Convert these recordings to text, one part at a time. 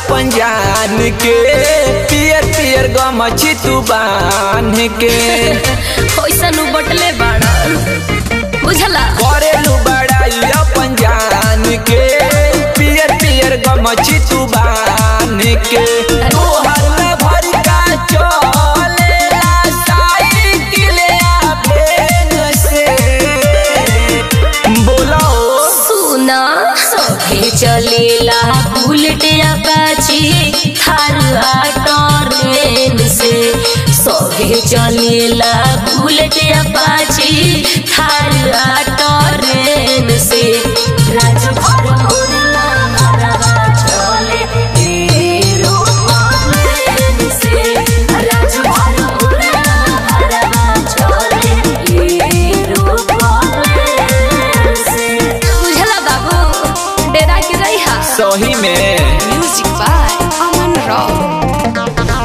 अपन जान के पियर पियर गमछी तू बांध के ओइसन उ बटले बाड़ा बुझला करेलू बड़ाई अपन जान के पियर पियर गमछी तू बांध के तोहर में भर का चलेला साइकिल आ भेन से बोलो सुना सभे चलेला बुलेट अपाची थार ट्रेन से सभे चलेला बुलेट अपाची थार ट्रेन से राजभर मोरला भरवा चले एरोप्लेन से राजभर मोरला भरवा चले एरोप्लेन से बुझला बाबू डेरा के रही हा सही में म्यूजिक बाय अमन राव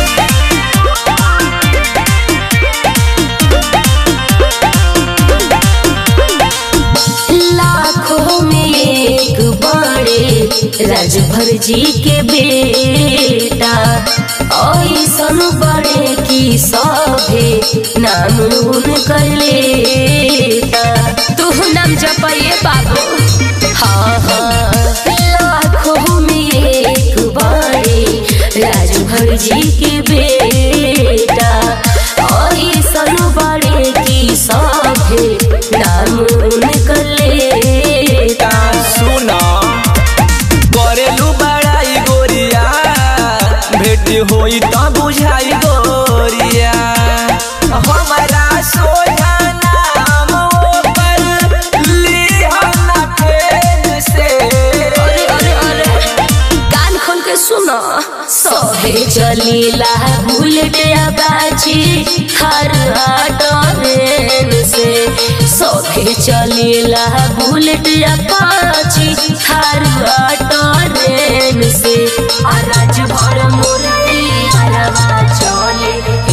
लाखों में एक बड़े राजभर जी के बेटा ऐसन बड़े की सभे नाम उन कर लेता तू नाम जपइए बाबू हाँ हाँ लाखों में एक बड़े राजभर जी के बेटा ऐसन बड़े की सभे नाम उन कर लेता सुना करेलू बड़ाई गोरिया भेट होई त बुझाई गोरिया हमारा सोझा नाम ओकर लिहना फेन से अरे अरे अरे कान खोल के सुनो सभे चलीला बुलेट अपाची हर ट्रेन से सभे चलीला बुलेट अपाची हर ट्रेन से आ राजभर मूर्ति हरवा चले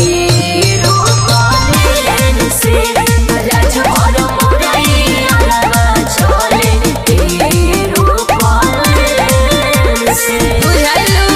एरोप्लेन से राजभर मूर्ति हरवा चले एरोप्लेन से बुझाइलू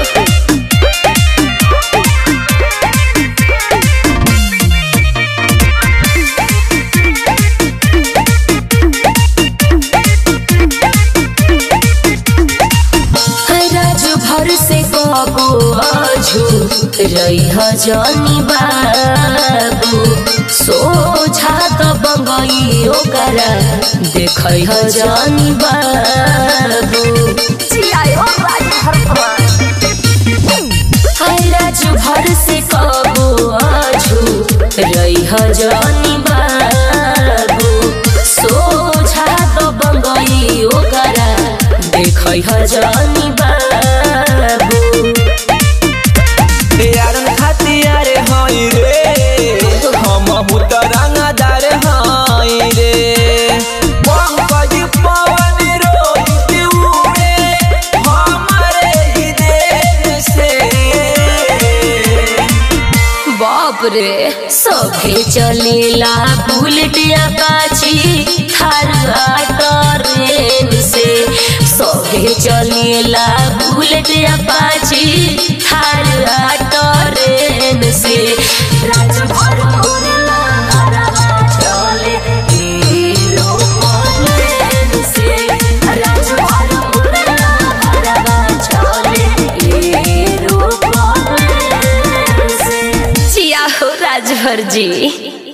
राजभर से कबो आजू रही जानी बाबू सोझा त बंगई ओकरा देख जानी बाबू हाय राजभर से कबो आजू रही जानी बाबू सोझा त बंगई ओकरा देख जानी बाबू यारन खातियार हई रे हम त रंगदार हई रे पंकज पवन रोहित उड़े हमारे ही देश से बाप रे सभे चलेला बुलेट अपाची थार ट्रेन से सभे चलेला बुलेट अपाची थार ट्रेन से राजभर मोरला हरवा चले एरोप्लेन से राजभर मोरला हरवा चले एरोप्लेन से जिया हो राजभर जी